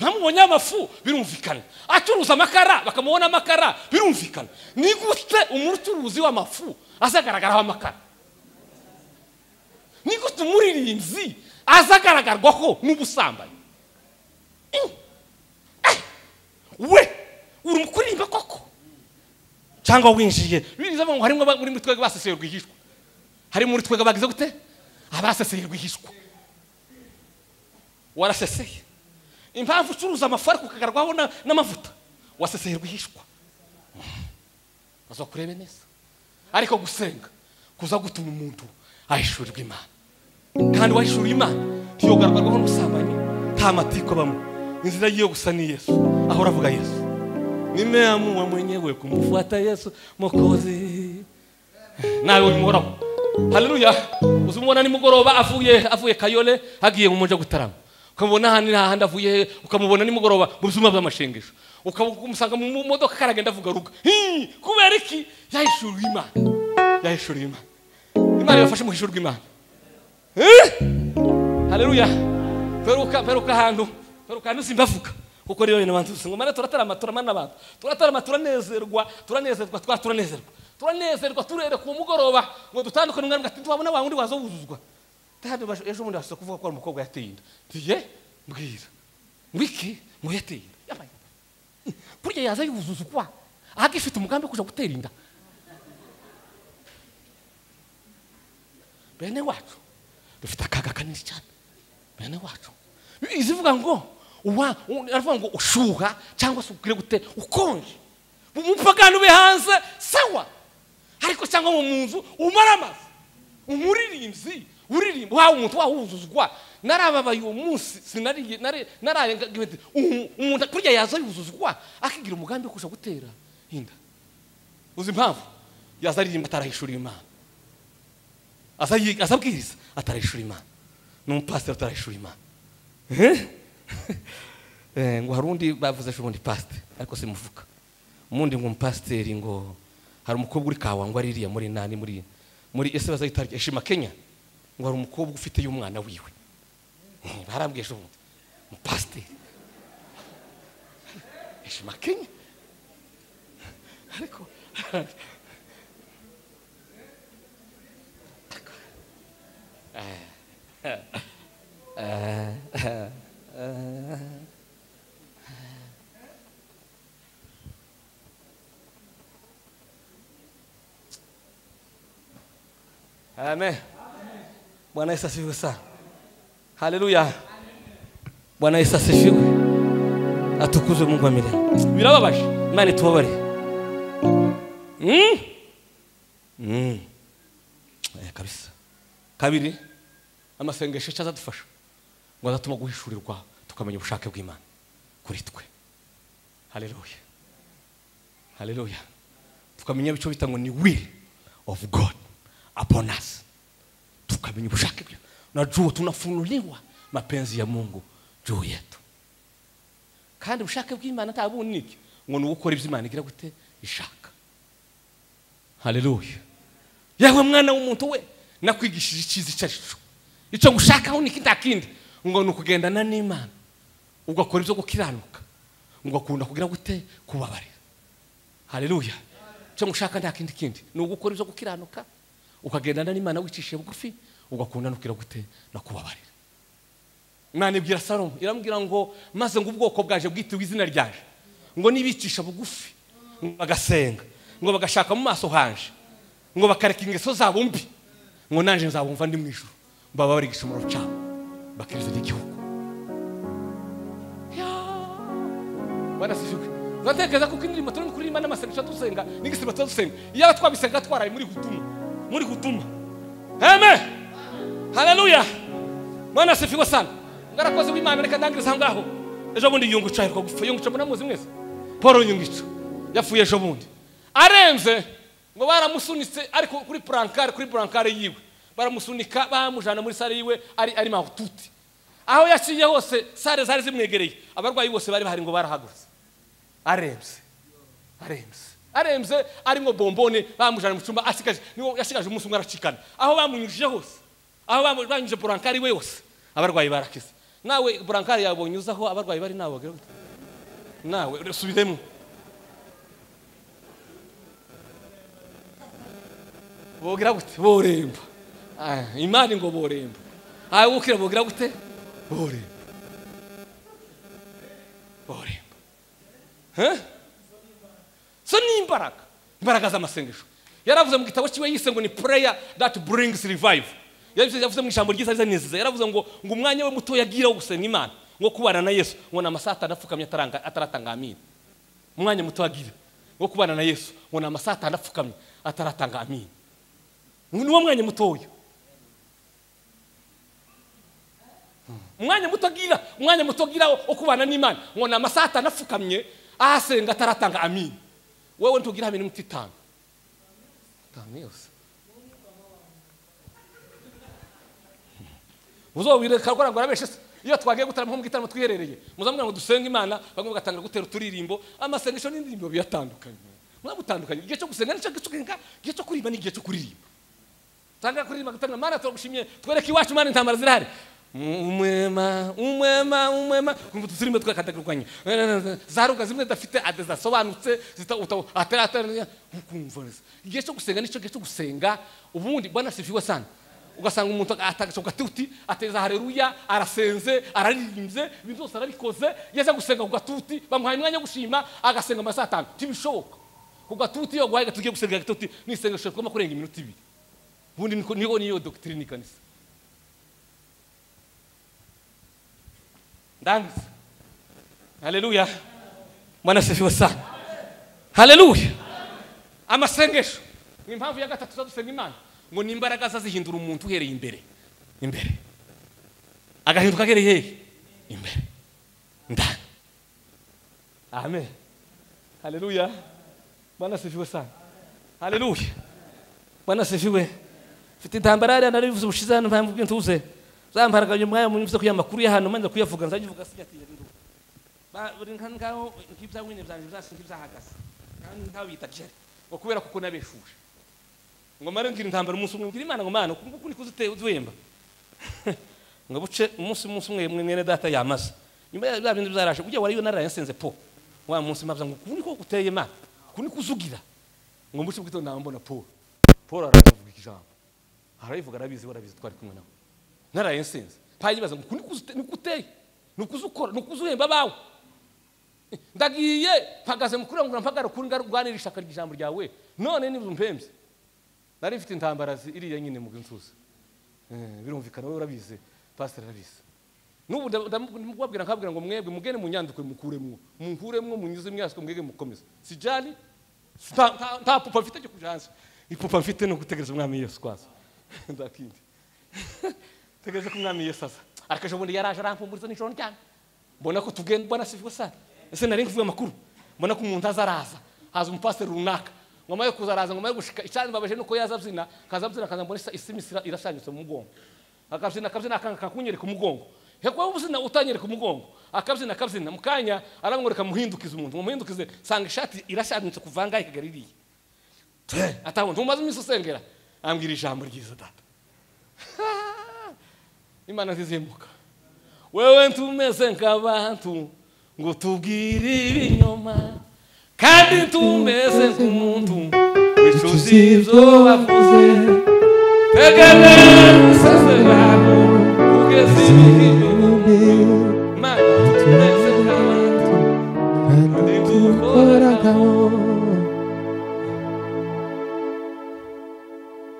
Speaker 1: bamubonyeho amafu birumvikana acuruza amakara bakamubona amakara birumvikana ni gute umucuruzi w'amafu azagaragaraho amakara ni gute umuririmbyi azagaragarwaho n'ubusambanyi Mm. Eh. we uri kuririmba koko cyangwa winjiye biza ngo harimo aba- muri twebwe baseseye rwihishwa harimo muri twebwe bagize gute abaseseye rwihishwa waraseseye impamvu ucuruza amafu ariko ukagarwaho na- n'amavuta waseseye rwihishwa azakurebe neza ariko gusenga kuza gutuma umuntu ahishurirwa imana kandi wahishuriye imana ntiyogarwarwaho n'ubusambanyi nta matiko abamo inzira yiyo gusa ni yesu ahora avuga yesu nimeamua mwenyewe kumfuata yesu mokozi nawe ubimuhoraho haleluya uzimubona nimugoroba avuye avuye kayole hagiye mu muja gutarama ukamubona ahandi n'ahandi avuye ukamubona nimugoroba mu byuma by'amashengesho ukamusanga mu modoka karagenda avuga ruga Hii, kubera iki yahishuriwe imana yahishuriwe imana imana yafashe mu hishurwa imana Eh? haleluya peruka peruka ahantu peruka ahantu simbavuga kuko rero ibintu bantu ngo mara turatarama turamana abantu turatarama turanezerwa turanezerwa twa turanezerwa turanezerwa turere ku mugoroba ngo dutandukane umwami ati twabona wa wundi waza wuzuzwa Tayari basho- ejo bundi bashobora kuvuga ko ari umukobwa yateye inda tiye mbwira ngwiki ngo yateye inda Yabaye. burya yaza yuzuzwa ahagifite umugambi wo kuja gutera inda bene wacu dufite akaga kanini cyane bene wacu izivuga ngo uwa u- aravuga ngo ushuha cyangwa se ukwiye gute ukonje mu mupagano ube hanze sawa ariko cyangwa mu nzu umara amazi umuririmbyi uririmba wawe umuntu wawuzuzwa narababaye uwo munsi sinariye nari- naraye nga- ngiye nti, umu- umuntu kurya yaza yuzuzwa akigira umugambi wo kuja gutera inda uzi impamvu yaza aririmba atarahishuriye imana aza yi- aza abwiriza atarahishura imana n'umupasiteri utarahishura imana Eh? Eh, ngo hari undi bavuze ejo bundi pasiteri ariko simuvuga umundi ngo umupasiteri ngo hari umukobwa uri kawa ngo aririya muri nani muri muri ese bazahita eshima kenya ngo hari umukobwa ufiteyo umwana wiwe Eh, barambwiye ejo bundi umupasiteri eshima kenya ariko amen bwana yesu asifiwe sana
Speaker 2: haleluya bwana yesu asishiwe atukuzwe mungu wa mirembe
Speaker 1: birababaje
Speaker 2: imana itubabare
Speaker 1: Hmm?
Speaker 2: Mm. Eh, kabisa
Speaker 1: kabiri amasengesho icyo azadufasha ngo azatuma guhishurirwa tukamenya ubushake bw'imana kuri twe haleluya haleluya tukamenya icyo bita ngo ni will of god upon us tukamenya ubushake bwe na juu tunafunuliwa mapenzi ya mungu juu yetu kandi ubushake bw'imana nta bundi niki ngo ni ugukora ibyo imana igira gute ishaka haleluya yewe mwana w'umuntu we nakwigishije icyiza icyo ari cyo icyo ngushakaho ni kinda kindi ngo ni ukugendana n'imana ugakora ibyo gukiranuka ugakunda kugira gute kubabarira haleluya icyo ngushaka nta kindi kindi ni ugukora ibyo gukiranuka ukagendana n'imana wicishije bugufi ugakunda no kugira gute no kubabarira imana ibwira salomo iramubwira ngo maze ngo ubwoko bwaje bwitiwe izina ryaje ngo nibicisha bugufi ngo bagasenga ngo bagashaka mu maso hanje ngo bakareka ingeso zabo mbi ngo nanje nzabumva ndi mu ijuru baba bari igishomoro cyabo bakiriza n'igihugu barasijwe batekereza ko indirimbo turi kuririmba n'amasengesho dusenga n'igisimba tuba dusenga iyaba twabisenga twaraye muri gutuma muri gutuma amen haleluya mwana sifiwe sana ngarakoze w'imana reka ndangirize aho ngaho ejo bundi yungica aheruka gupfa yungica munamuzi mwese paul yungica yapfuye ejo bundi arenze ngo baramusunitse ari ku- kuri burankare kuri burankare yiwe baramusunika bamujana muri sare yiwe ari ari mahututi aho yaciye hose sare zari zimwegereye abarwayi bose bari bahari ngo barahagurutse arembye arembye arembye arimo bombone bamujana mu cyumba asigaje niwo yasigaje umunsi umwe aracikana aho bamunyujije hose aho bamu- banyujije burankari we yose abarwayi barakize nawe burankari yawe unyuzaho abarwayi bari nawe wagira gute? nawe subiremo bogira gute boremba Ah, imana ngo boremba aho gukira bogira gute boremba boremba Huh? so ni imbaraga imbaraga z'amasengesho yaravuze mu gitabo cyiwe yise ngo ni prayer that brings revive yavuze yavuze mu ijambo ryiza rizanezeza yaravuze ngo ngo umwanya we muto yagiraho gusenga imana ngo kubana na yesu ngo ni amasaha atanu apfukamye ataranga- ataratanga amina umwanya muto agira wo kubana na yesu ngo ni amasaha atanu apfukamye ataratanga amina ni wo mwanya mutoya umwanya muto agira umwanya muto agira wo kubana n'imana ngo ni amasaha atanu apfukamye ahasenga ataratanga amina wowe ntugira hamwe n'iminota itanu itanu yose muzobireka rwara ngo arabeshe se iyo twagiye gutarama nko mu gitaramo twiherereye muzamubwira ngo dusenge imana bamwe bagatangira gutera uturirimbo amasengesho n'indirimbo biratandukanye muzagutandukanye igihe cyo gusenga n'icyo gusenga igihe cyo kuririmba n'igihe cyo kuririmba tangira kuririmba gutangira mana turagushimye twereke iwacu mana intambara zirahari umwema umwema umwema kumva uturirimbo twakatagurwanya zaruga zimwe zidafite ade zasobanutse zita- uta- atari- atari- ukumva neza igihe cyo gusenga nicyo gihe cyo gusenga ubundi bwana sifiwe sana ugasanga umuntu atagashoka atuti ateza hareruya arasenze araririmbye ibintu byose arabikoze yeza gusenga ku gatuti bamuhaye umwanya wo gushima agasenga amasaha atanu ntibishoboka ku gatuti iyo guhaye gatuti ugiye gusenga gatuti n'isengesho rigomba kurenga iminota ibiri ubundi niko- niyo niyo dogitirine ikanisa ndangiza haleluya mwana asifiwe sana haleluya amasengesho ni impamvu ya gatatu tuzadusenga imana ngo ni imbaraga zazihindura umuntu uhereye imbere imbere agahinduka ahereye hehe imbere ndani amen haleluya mwana asifiwe sana haleluya mwana asifiwe mfite intambara yariya narivuze ubushize hano mpamvu bw'intuze zamparaganye umwanya munyuze kuya makuru y'ahantu manza kuyavuga nzayivuga siyatiye nduka Ba- buri nka- ngaho nk'ibyawine byanjye byasi nk'ibyahagaze kandi ntabita jeri ngo kubera kuko nabeshuje ngo mare ngira intambara umunsi umwe mbwira imana ngo mana uku nguku niko uziteye uzwemba ngo buce umunsi umunsi umwe mwe mwene data yamaze nyuma ya bya bindi byaraje ujya wariyo narayasenze po wa munsi mabya ngo uku niko guteye imana uku niko uzugira ngo mbuce bwito nambona paul paul aravuga ijambo arayivuga arabizi we arabizi twari kumwe nawe narayensenze payibaza ngo niko uteye niko uza ukora niko uza uhemba abawe ndagiye mpagaze mukuru wangu mpagara kuri ngarwanira ishaka ry'ijambo ryawe none niba umpembye nari mfite intambara zi- iriya nyine mu nzuzi Eh, birumvikana wowe urabizi pasiteri arabizi n'ubu ndamubwira nkabwira ngo mwebwe mugende mu nyandiko mukuremwo mukuremwo munyuze imyasiko mwege mukomeze si jani nta- nta- nta pupa mfite cyo kuja hanze ipupa mfite ni ugutegereza umwami yesu kwaza ndakindi tegereje ko umwami yesu aza ariko ejo bundi yaraje arampumuriza nijoro ryane mbona ko tugenda mbona sivwe sana ese nari mvuye amakuru mbona ko umuntu azaraza haza umupasiteri runaka ngoma yo kuza araza ngoma yo gushika icyanimbabaje nuko yaza abyina akaza abyina akaza mbona isa- isimi isira- irashanyutse mu mugongo akabyina akabyina akanga akakunyereka umugongo hekwa ubuzina utanyereka umugongo akabyina akabyina mu kanya aramwereka muhindukize umuntu mumuhindukize sanga ishati irashanyutse kuvanga ikagaririye atabona ntumaze iminsi usengera ambwira ijambo ryiza data imana zizimuka wewe ntumeze nk'abantu ngo tubwire ibinyoma kandi ntumeze nk'umuntu wicuza ibyo wavuze teganya usaze abantu ugeze ibihe bibi imana ntumeze nk'abantu kandi dukoragaho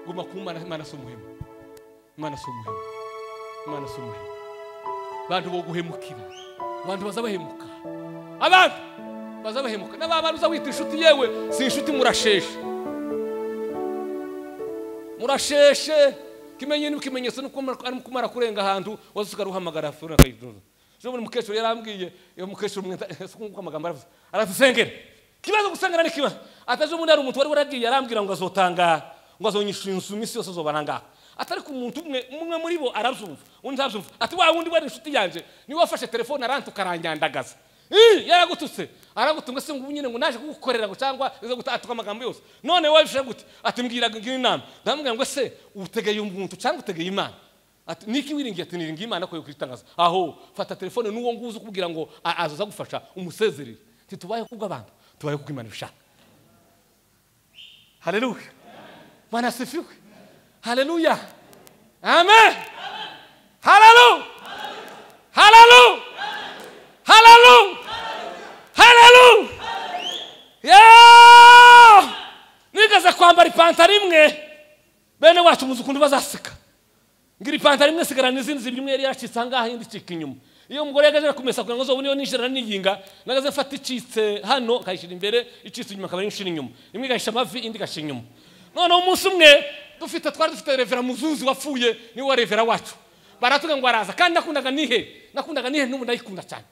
Speaker 1: guma ku mana imana si umuhemu imana si umuhemu imana si umuhemu abantu bo guhemukira abantu bazabahemuka abantu bazabahemuka n'aba bantu uza wita inshuti yewe si inshuti murasheshe murasheshe kimenye n'ikimenyetso arimo kumara kurenga ahantu waza usigaye uhamagara afurika akayiduza ejo buri mukecuru yarambwiye iyo mukecuru mwita nk'uko amagambo aravuze aratusengera ikibazo gusengera ni ikibazo ataje ubundi hari umuntu wari waragiye arambwira ngo azotanga ngo azonyishura inzu iminsi yose azobana ngaha atari ku muntu umwe umwe muri bo arabyumva undi ntabyumva ati wa wundi wari inshuti yanjye niwe wafashe telefone aranta ukaranyandagaza Ih, yaragututse aragutunga se ngo nyine ngo naje kugukorera ngo cyangwa izo gutatuka amagambo yose none wowe bishe gute ati mbwira ngira inama ndamubwira ngo se utegeye umuntu cyangwa utegeye imana ati niki wiringiye ati niringiye imana ko yokwitangaza aho fata telefone n'uwo nguzi ukubwira ngo a- azaza gufasha umusezerere ati tubaye kubwo abantu tubaye kubwo imana ibishaka haleluya bwana asifiwe haleluya amen haleluya haleluya Hallelujah! Hallelujah! Yeah! Nigeze kwambara ipantaro imwe bene wacu muzi ukuntu bazaseka ngira ipantaro imwe sigara n'izindi zibiri imwe yari yacitse ahangaha indi icika inyuma iyo umugore yagaze akumesa kugira ngo zobu niyo ninjira niyinga nagaze mfata icitse hano akayishyira imbere icitse inyuma akaba yinjira inyuma imwe igahisha amavi indi igashyira inyuma noneho umunsi umwe dufite twari dufite revera muzuzi wapfuye niwe wa revera wacu baratubwira ngo araza kandi nakundaga nihe nakundaga nihe n'ubu ndayikunda cyane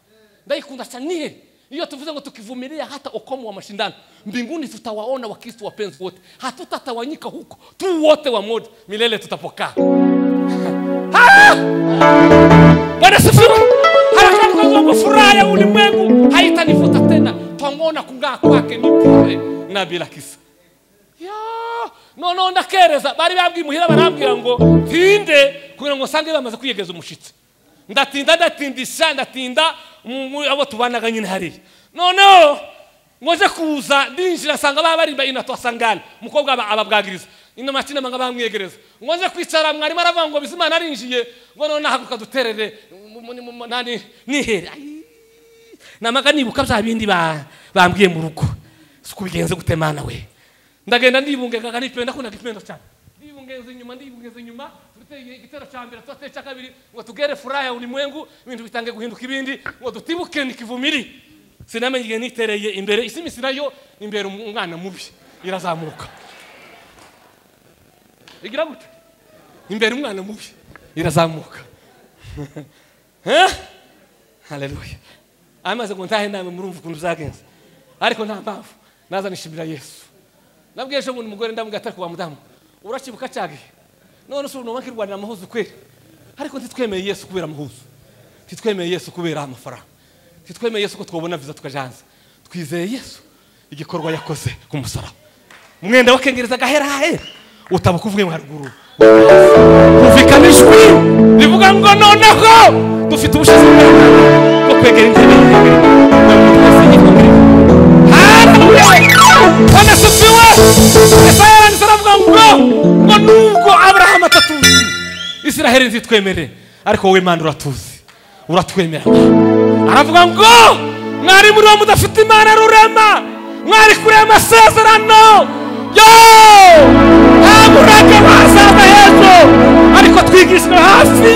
Speaker 1: ndaikunda sana niye hiyo tuvuze ngo tukivumilia hata ukomo wa mashindano mbinguni tutawaona wakristo wapenzi wote hatutatawanyika huko tu wote wamoja milele tutapokaa Ah! bwana sifiwe harakati kwa Mungu, furaha ya ulimwengu haitanifuta tena twangona kungaa kwake ni bure na bila kisa ya noneho ndakereza bari babwiye imuhira barambwira ngo tinde kugira ngo nsange bamaze kwiyegeza umushitsi ndatinda ndatindisha ndatinda mu- mu- abo tubanaga nyine hariya noneho ngo nje kuza ndinjira nsanga baba barimba inato asangana umukobwa aba- ababwagiriza inama kinama nga bamwegereza ngo nje kwicara mwarimu aravuga ngo bizimana arinjiye ngo noneho nahaguruka duterere mu- mu- mu- mu- nani- nihere Ai, namaga nibuka bya bindi ba- bambwiye mu rugo suko bigenze gute mana we ndagenda ndibungengaga nipenda ndakundaga ipenda cyane ndibungenza inyuma ndibungenza inyuma duteye igitero cya mbere turateye icya kabiri ngo tugere furaha ya ulimwengu ibintu bitange guhinduka ibindi ngo dutibuke nikivumiri sinamenye igihe nitereye imbere isi iminsi nayo imbere umwana mubi irazamuka igira gute imbere umwana mubi irazamuka Eh? haleluya amaze ngo ntahe namwe murumva ukuntu byagenze ariko nta mpamvu naza nishimira yesu nabwiye ejo bundi umugore ndamubwira atari kuwa mudamu uracyibuka cya gihe none si ubu nkirwanira amahuzu kweri ariko ntitwemeye yesu kubera amahuzu ntitwemeye yesu kubera amafaranga ntitwemeye yesu ko twabona viza tukaja hanze twizeye yesu igikorwa yakoze ku musaraba umwenda wakengereza agahera hahera utabuka uvuye mu haruguru humvikana ijwi rivuga ngo noneho dufite ubushobozi bw'Imana bwo kwegera intebe y'intebe hanasifiwe yesaya yaranditse aravuga ngo ngo nubwo aburahamu atatuzi isiraheli nzitwemere ariko wowe imana uratuzi uratwemera aravuga ngo mwari muri wo mudafite imana rurema mwari kure amasezerano yo nta murage wazaza hejuru ariko twigishwa hasi